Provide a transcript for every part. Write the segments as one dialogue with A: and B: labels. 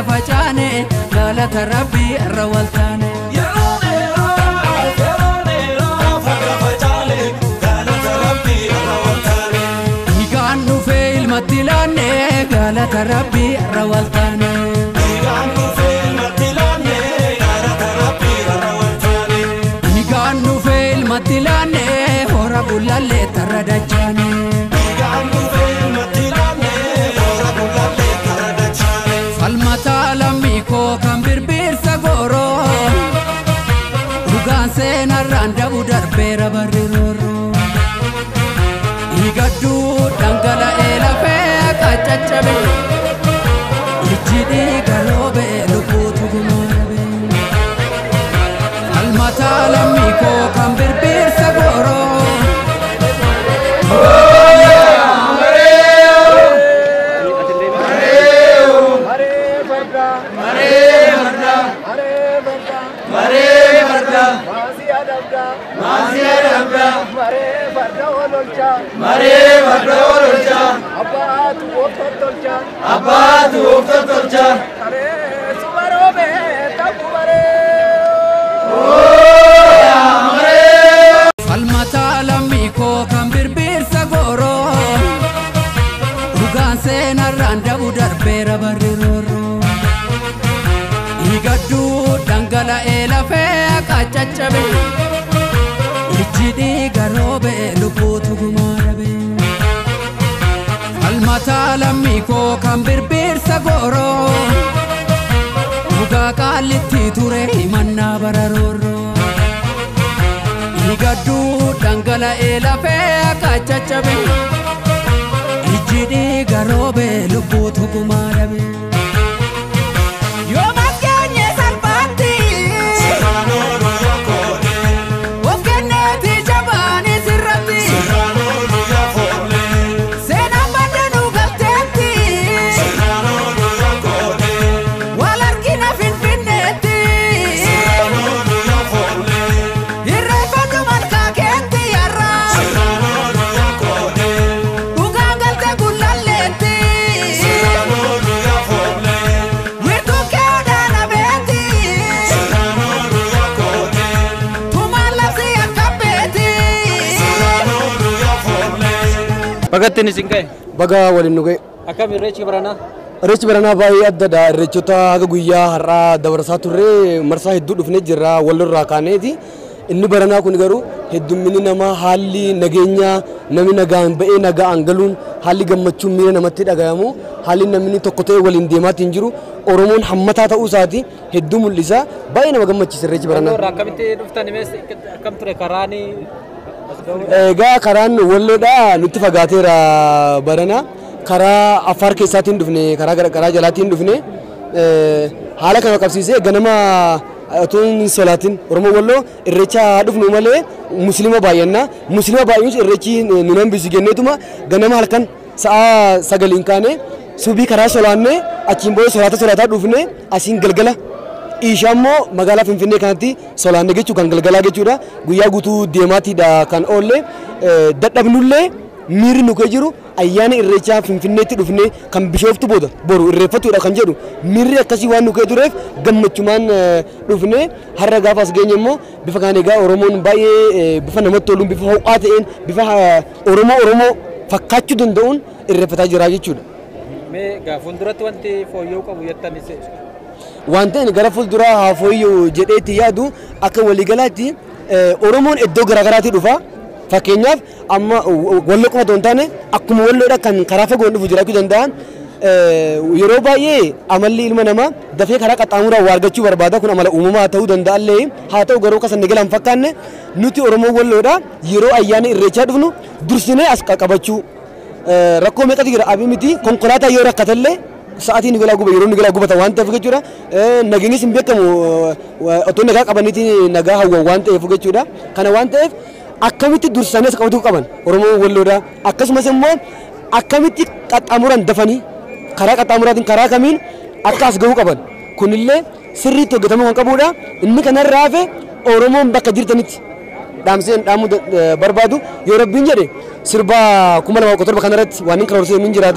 A: facaane galata rabbii irra waltaane.
B: Yeroo dheeraaf yeroo dheeraaf har'a facaale galata rabbii irra waltaane.
A: Dhiigaan dhufee ilmatti laanne galata rabbii irra waltaane.
B: Dhiigaan dhufee ilmatti laanne galata rabbii irra waltaane.
A: Dhiigaan dhufee ilmatti laanne hora gullallee tarra dachaane.
B: Dhiigaan dhufee ilmatti laanne hora gullallee tarra dachaane.
A: Falmataa lammii koo kan birbirsa gooroo dhugaan seenarraan dabu darbeera barri roorroo. Dhiigadduu dhangala'ee lafee qaccaccabe ijji dhiiga roobee lubbuutu gumaarabe. Falmataa lammii koo kan birbirsa gooroo.
B: Abbaatu uffata tolchaa.
A: Falmataa lammii koo kan birbirsa gooroo dhugaan seenarraan dabu darbeera barri roorroo. Dhiigadduu dhangala'ee lafee qaccaccabe ijji dhiiga roobee lubbuutu gumaarabe. Falmataa lammii koo kan birbirsa gooroo dhugaa qaallitti ture himannaa bara roorroo. Dhiigadduu dhangala'ee lafee qaccaccabe ijji dhiiga roobee lubbuutu gumaarabe. Yoo maskeenye salphaatti
B: Sirraanoo yaa koonee.
A: of kenneeti jabaanii sirratti
B: Sirraanoo yaa foonee.
A: seenaan baddanuu galteetti
B: Sirraanoo yaa koonee.
A: wal argina finfinneetti
B: Sirraanoo yaa foonee.
A: irreeffadhu malkaa keetti yarraa
B: Sirraanoo yaa koonee.
A: dhugaan galte gullalleetti
B: Sirraanoo yaa foonee.
A: wiirtuu keedhaana beeti
B: Sirraanoo yaa koonee.
A: tumaan labsi akka beeti.
B: Sirraanoo yaa foonee.
C: Bagattiin isin ga'e
D: baga waliin nu ga'e.
C: akkam irreechi baranaa
D: Irreechi baranaa baay'ee addadha. Irreechota haga guyyaa har'aa dabarsaa turre marsaa hedduu dhufnee jirra walirraa kaaneeti. Inni baranaa kun garuu heddumminni namaa haalli nageenyaa namni nagaan ba'ee nagaan galuun haalli gammachuun miira namatti dhagayamu haalli namni tokko ta'ee waliin deemaatiin jiru Oromoon hammataa ta'uu isaati hedduu mul'isa. Baay'ee nama gammachiisa irreechi baranaa.
C: irraa akkamitti dhuftan imees akkam ture karaani as ga'uu
D: Egaa karaan walloodha nutti fagaateera barana karaa affaar keessaatiin dhufne karaa gara- karaa jalaatiin dhufne eh, haala kana qabsiisee ganama otoo hin solaatin oromoo walloo irreecha dhufnu malee muslima baay'anna muslima baay'inus irreechi nu hambisu jenneetuma ganama halkan sa'a sagaliin kaane subii karaa solaanne achiin booda solaata solaataa dhufne asiin galgala Ishaa immoo magaalaa Finfinnee kanatti solaanne jechuu kan galgalaa jechuudha. Guyyaa guutuu deemaatiidha kan oolle. Eh, Dadhabnullee miirri nu kee jiru ayyaana irreechaa Finfinneetti dhufnee kan bishooftu booda boru irreeffatudha kan jedhu miirri akkasii waan nu kee tureef gammachumaan eh, dhufnee har'a gaafa as geenye immoo bifa kaan egaa Oromoon baay'ee eh, bifa namatti toluun bifa ho'aa ta'een bifa eh, Oromoo Oromoo fakkaachuu danda'uun irreeffataa jira jechuudha.
C: mee gaa fuulduratti wanti fooyya'uu qabu jettanis
D: Wanti ani gara fuulduraa haa fooyya'u jedheetti yaadu akka waliigalaatti eh, Oromoon iddoo garaagaraatii dhufa. Fakkeenyaaf amma walloo qofa otoo hin taane akkuma walloodha kan karaa fagoon dhufu jiraachuu danda'an eh, yeroo baay'ee amalli ilma namaa dafee karaa qaxxaamuraa waa argachuu barbaada kun amala uumamaa ta'uu danda'allee haa ta'u garuu kasan galan fakkaanne nuti Oromoo walloodha yeroo ayyaana irreechaa dhufnu dursinee as qaqqabachuu Eh, rakkoo meeqatu jira abii miti konkolaataa yoo rakkatallee sa'aatiin galaa guba yeroo galaa gubata waan ta'eef jechuudha Eh, nageenyis hin beekamu eh, otoo nagaa qabaniiti nagaa hawwan waan ta'eef jechuudha kana waan ta'eef akkamitti dursanii as qabachuu qaban oromoo walloodha akkasumas immoo akkamitti qaxxaamuran dafanii karaa qaxxaamuraatiin karaa kamiin akka as gahuu qaban kunillee sirriitti hojjetamuu kan qabudha inni kanarraa hafe oromoon bakka jirtanitti dhaamseen dhaamuu da- eh, barbaadu yoo rabbiin jedhe sirba kuma lama kudha torba kanarratti waan hin karoorsee min jiraata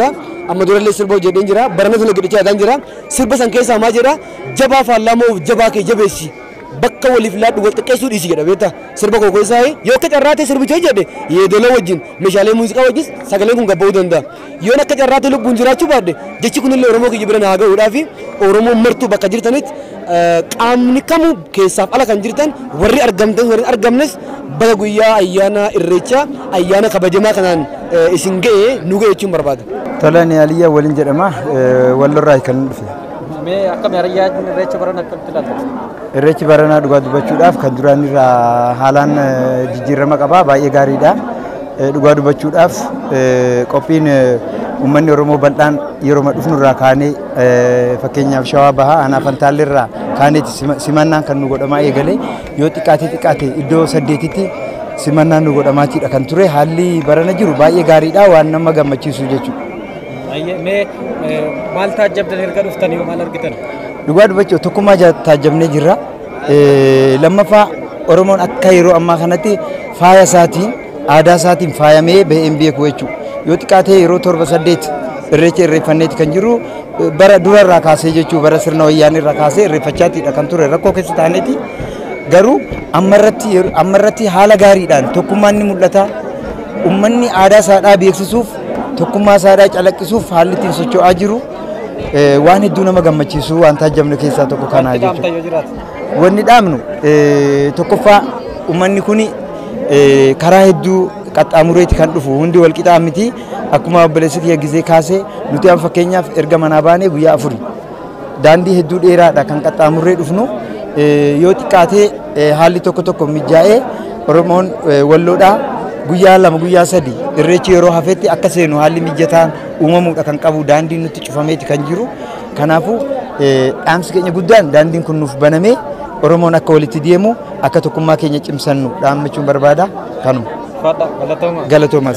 D: amma durallee sirba hojjedheen jira barana sana gidhicha yaadan jira sirba san keessaa maa jedha jabaa faallaa moo jabaa kee jabeessi bakka waliif laadhu wal xiqqeessuu dhiisi jedha beektaa sirba koo keessaa yoo akka carraatee sirbicha jedhe yeedaloo wajjin meeshaalee muuziqaa wajjin sagaleen kun gabba'uu danda'a yoon akka carraatee lubbuun jiraachuu baadde jechi kunillee oromoo kiyya bira naa ga'uudhaa fi oromoo martuu bakka jirtanitti qaamni kamuu keessaaf ala kan jirtan warri argamtan warri argamnes baga guyyaa ayyaana irreechaa ayyaana kabajamaa kanaan isin ga'e nu ga'e jechuun barbaada.
E: Tolaan Aliyyaa waliin jedhama wallorraa kan dhufe.
C: Mee akkami hariyyaa irreecha baran akkamitti ilaalta?
E: Irreechi baranaa dhugaa dubbachuudhaaf kan duraan irraa haalaan jijjiirama qabaa baay'ee gaariidha. Dhugaa dubbachuudhaaf qophiin uummanni Oromoo bal'aan yeroo dhufnu irraa kaanee fakkeenyaaf shawaa bahaa aanaa fantaallee irraa kaaneeti simannaan kan nu godhamaa eegale yoo xiqqaate xiqqaate iddoo saddeetitti simannaan nu godhamaatiidha kan ture haalli barana jiru baay'ee gaariidha waan nama gammachiisu jechuudha.
C: Mee maal taajjabdan erga dhuftanii maal argitan?
E: Dhugaa dubbachuu tokkummaa taajjabnee jirra. Lammaffaa Oromoon akka yeroo ammaa kanatti faaya isaatiin aadaa isaatiin faayamee baheen beeku jechuudha. Yoo xiqqaatee yeroo torba saddeet irreecha irreeffanneeti kan jiru bara dura irraa kaasee jechuu bara sirna wayyaanii irraa kaasee irreeffachaatiidha kan ture rakkoo keessa taaneeti. Garuu ammarratti haala gaariidhaan tokkummaan ni mul'ata. Uummanni aadaa isaadhaa beeksisuuf tokkummaa isaadhaa calaqqisuuf haalli ittiin socho'aa jiru waan hedduu nama gammachiisu waan taajjabnu keessaa tokko kanaa jechuudha. Wanni dhaabnu tokkoffaa uummanni kun karaa hedduu qaxxaamureeti kan dhufu hundi wal qixaa miti akkuma obboleessi kiyya gisee kaasee nuti amma fakkeenyaaf erga manaa baanee guyyaa afuri daandii hedduu dheeraadha kan qaxxaamurree dhufnu yoo xiqqaatee haalli tokko tokko mijaa'ee Oromoon walloodhaa guyyaa lama guyyaa sadi irreechi yeroo hafetti akka seenu haalli mijataan uumamuudha kan qabu daandiin nutti cufameeti kan jiru kanaafuu dhaamsi keenya guddaan daandiin kun nuuf banamee Oromoon akka walitti deemu akka tokkummaa keenya cimsannu dhaammachuun barbaada kanuma.
C: Fadha galatoomaa.
E: Galatoomaa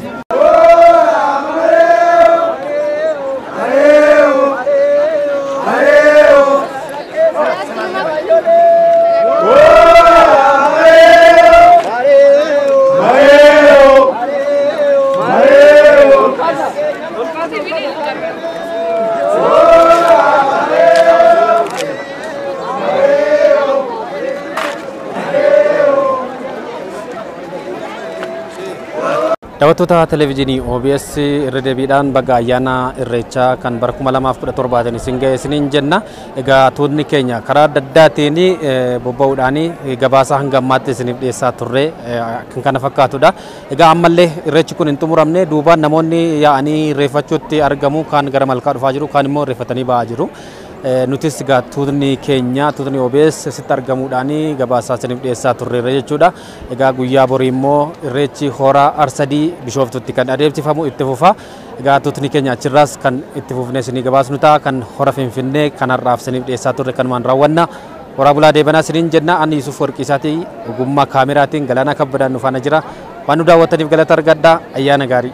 C: Daawwattoota televezyiinii OBS irra deebiidhaan baga ayyaana irreechaa kan bara 2017 isin ga'e isiniin jenna. Egaa tuutni keenya karaa adda addaatiin bobba'uudhaan gabaasa hanga ammaatti isiniif dhiyeessaa turre kan kana fakkaatudha. Egaa ammallee irreechi kun hin xumuramne duubaan namoonni yaa'anii irreeffachuutti argamu kaan gara malkaa dhufaa jiru kaan immoo irreeffatanii ba'aa jiru. nutis egaa tuutni keenya tuutni OBS sitti argamuudhaan gabaasaa isiniif dhiyeessaa turreerra jechuudha. Egaa guyyaa borii immoo irreechi horaa arsadii bishooftutti kan adeemsifamu itti fufa. Egaa tuutni keenya achirraas kan itti fufnee isinii gabaasnu ta'a kan hora finfinnee kanarraaf isiniif dhiyeessaa turre kanumaan raawwanna. Horaa bulaa deebanaa isiniin jenna ani Yusuf Warqiisaatii ogummaa kaameraatiin galaanaa kabbadaan nu faana jira. Waan nu daawwattaniif galata argadhaa ayyaana gaarii.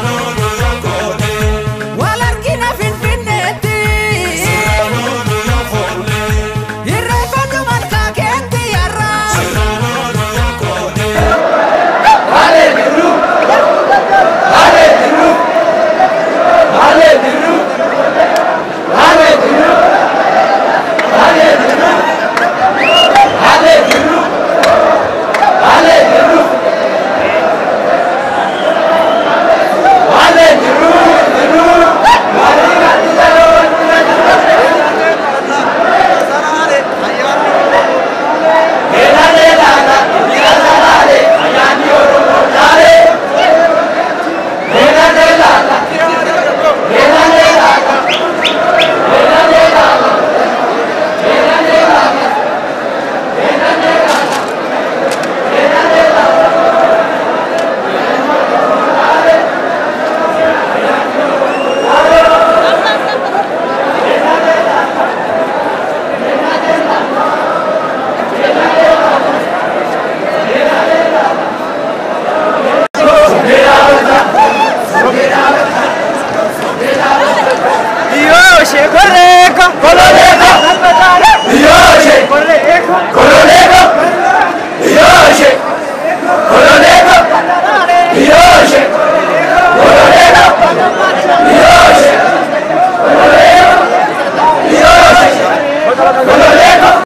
A: Wal argina finfinneetti. Irreeffadhu malkaa keetti yarraa.
B: Colonel!